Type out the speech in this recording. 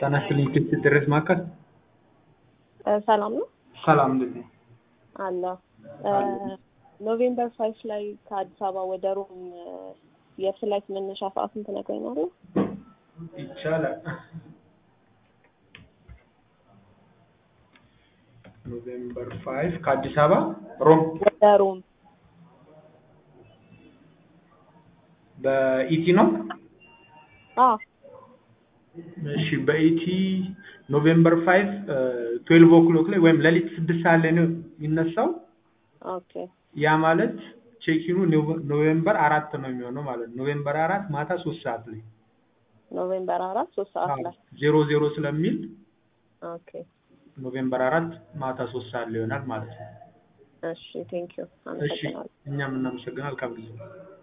ጤና ይስጥልኝ ክስት ድረስ ማዕከል ሰላም ነው ሰላም እንዴት ነው? አለ ኖቬምበር ፋይቭ ላይ ከአዲስ አበባ ወደ ሮም የፍላይት መነሻ ሰዓቱን ትነግረኛለህ? ይቻላል። ኖቬምበር ፋይቭ ከአዲስ አበባ ሮም ወደ ሮም በኢቲ ነው። አዎ እሺ በኢቲ ኖቬምበር ፋይቭ ትዌልቭ ኦክሎክ ላይ ወይም ሌሊት ስድስት ሰዓት ላይ ነው የሚነሳው። ኦኬ ያ ማለት ቼኪኑ ኖቬምበር አራት ነው የሚሆነው ማለት ነው። ኖቬምበር አራት ማታ ሶስት ሰዓት ላይ ኖቬምበር አራት ሶስት ሰዓት ላይ ዜሮ ዜሮ ስለሚል ኦኬ ኖቬምበር አራት ማታ ሶስት ሰዓት ላይ ይሆናል ማለት ነው። እሺ ቴንክ ዩ እሺ አመሰግናለሁ እኛም እናመሰግናል። መልካም ጊዜ